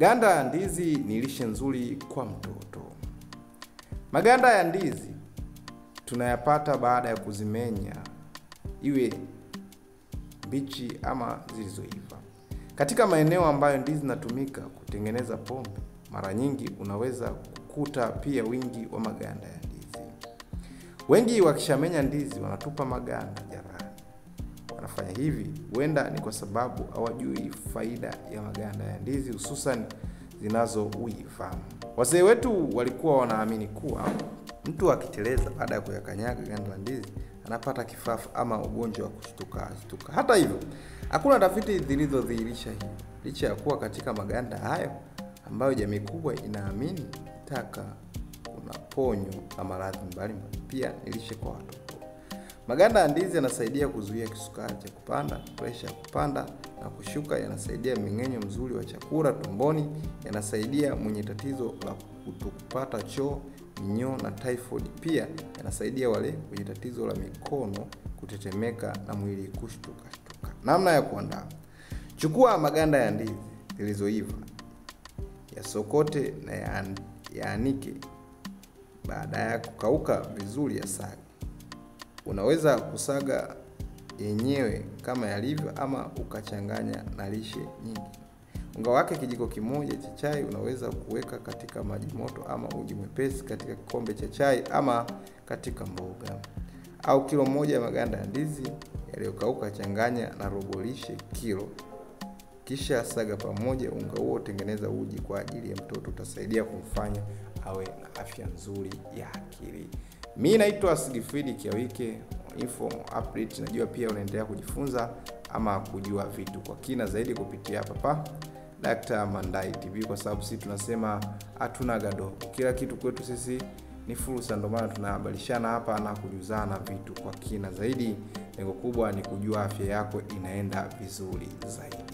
Ganda ya ndizi ni lishe nzuri kwa mtoto. Maganda ya ndizi tunayapata baada ya kuzimenya, iwe mbichi ama zilizoiva. Katika maeneo ambayo ndizi zinatumika kutengeneza pombe, mara nyingi unaweza kukuta pia wingi wa maganda ya ndizi. Wengi wakishamenya ndizi wanatupa maganda jarani. Wanafanya hivi huenda ni kwa sababu hawajui faida ya maganda ya ndizi, hususan zinazoiva. Wazee wetu walikuwa wanaamini kuwa mtu akiteleza baada ya kuyakanyaga ganda la ndizi anapata kifafa ama ugonjwa wa kushtuka shtuka. Hata hivyo, hakuna tafiti zilizodhihirisha hivyo, licha ya kuwa katika maganda hayo ambayo jamii kubwa inaamini taka kuna ponyo na maradhi mbalimbali, pia ni lishe kwa watoto. Maganda ya ndizi yanasaidia kuzuia kisukari cha kupanda, presha ya kupanda na kushuka, yanasaidia mmeng'enyo mzuri wa chakula tumboni, yanasaidia mwenye tatizo la kutokupata choo, minyoo na typhoid. Pia yanasaidia wale wenye tatizo la mikono kutetemeka na mwili kushtuka shtuka. Namna ya kuandaa: chukua maganda ya ndizi zilizoiva, yasokote na yaan- yaanike. Baada ya kukauka vizuri, yasaga. Unaweza kusaga yenyewe kama yalivyo ama ukachanganya na lishe nyingi. Unga wake kijiko kimoja cha chai unaweza kuweka katika maji moto ama uji mwepesi katika kikombe cha chai ama katika mboga. Au kilo moja ya maganda ya ndizi yaliyokauka changanya na robo lishe kilo, kisha saga pamoja. Unga huo tengeneza uji kwa ajili ya mtoto, utasaidia kumfanya awe na afya nzuri ya akili. Mi naitwa Sigfrid Kiawike, info update. Najua pia unaendelea kujifunza ama kujua vitu kwa kina zaidi kupitia hapa pa Dr. Mandai TV, kwa sababu sisi tunasema hatuna gadogo, kila kitu kwetu sisi ni fursa. Ndio maana tunahabarishana hapa na kujuzana vitu kwa kina zaidi. Lengo kubwa ni kujua afya yako inaenda vizuri zaidi.